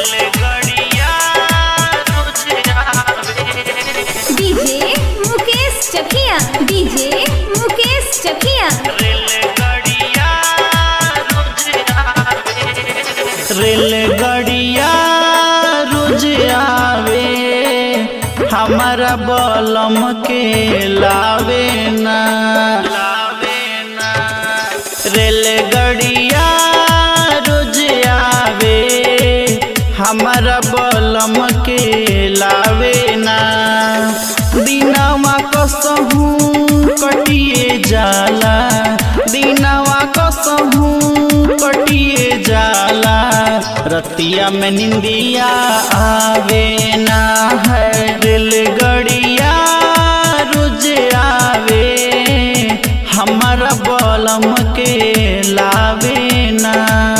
रेलगाड़िया रोज आवे DJ Mukesh Chakia DJ Mukesh Chakia रेलगाड़िया रोज आवे रेलगाड़िया रोज आवे हमारा बलम के लावे ना लावे ना रेलगाड़िया रोज आवे हमारा बलम के लावे ना दिनवा कसहू कटिए जाला दिनवा कसहू कटिए जाला रतिया में निंदिया आवे ना है रेलगाड़िया रोज आवे हमारा बलम के लावे ना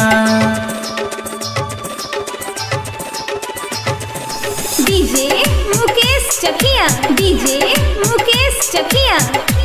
डीजे मुकेश चकिया डीजे मुकेश चकिया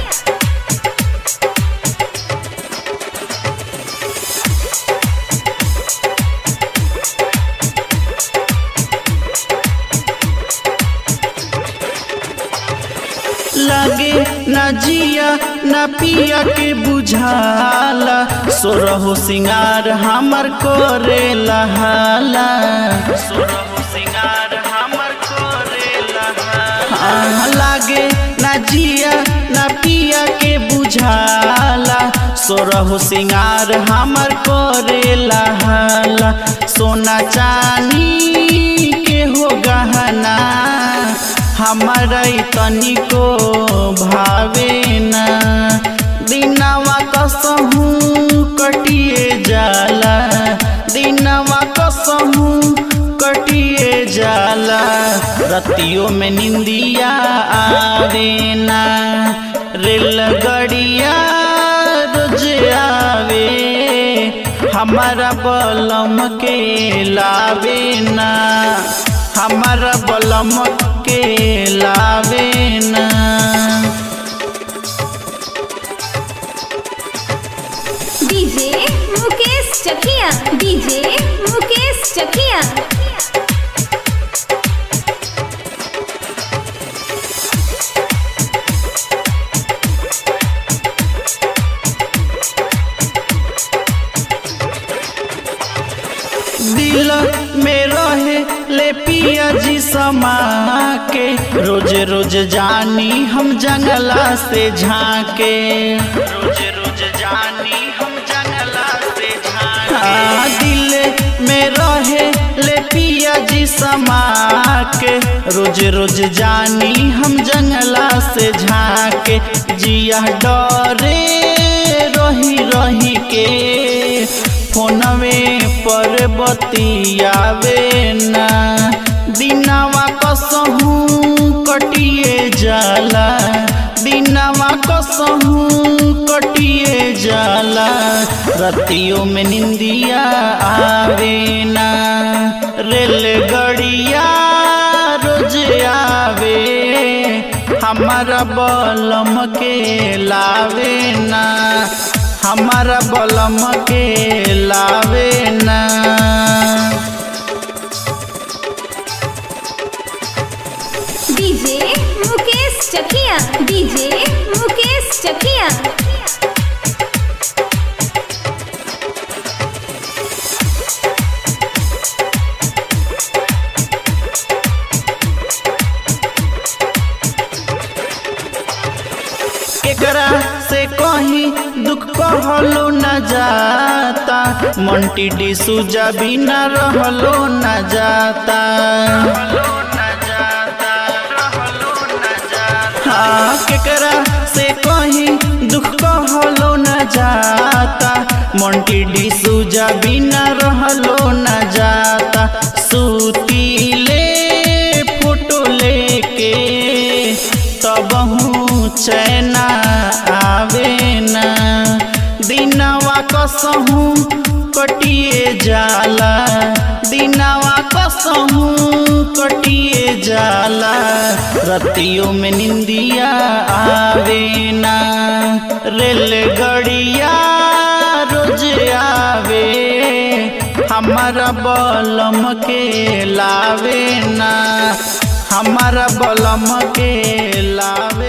लगे न जिया न पिया के बुझाला सोरहो सिंगार हमर करे लहाला सोरहो सिंगार हमर करे लहाला लागे न जिया न पिया के बुझाला सोरहो सिंगार हमर करे लहाला सोना चानी के हो गहना हमारा तनिको भावे ना दिनवा कसहू कटिए जाला दिनवा कसहू कटिए जाला रतियों में निंदिया आवे ना रेलगाड़िया रोज आवे हमारा बलम के लावे ना हमारा बलम के लावे ना डीजे मुकेश चकिया डीजे मुकेश चकिया दिल में रहे ले पिया जी समा के रोज रोज जानी हम जंगला से झांके रोज रोज जानी हम जंगला से झांके दिल में रहे ले पिया जी समा के रोज रोज जानी हम जंगला से झांके जिया डरे रही रही के फोनवे पर बतियावे ना दिनवा कसहू कटिए जाला दिनवा कसहू कटिए जाला रतियों में निंदिया आवे ना रेलगाड़िया रोज आवे हमारा बलम के लावे ना हमारा बलम के लावे ना डीजे मुकेश चकिया डीजे मुकेश चकिया एकरा से कहीं दुख कहलो न जाता मंटी डी सुजा बिना रहलो न जाता हाँ केकरा से कहीं दुख कहलो न जाता मंटी डी सुजा बिना रहलो न जाता सूतीले फोटो लेके तबहू चैना आवे ना दिनवा कसहू कटिए जाला दिनवा कसहू कटिए जाला रतियों में निंदिया आवे ना रेलगाड़िया रोज आवे हमारा बलम के लावे ना हमारा बलम के लावे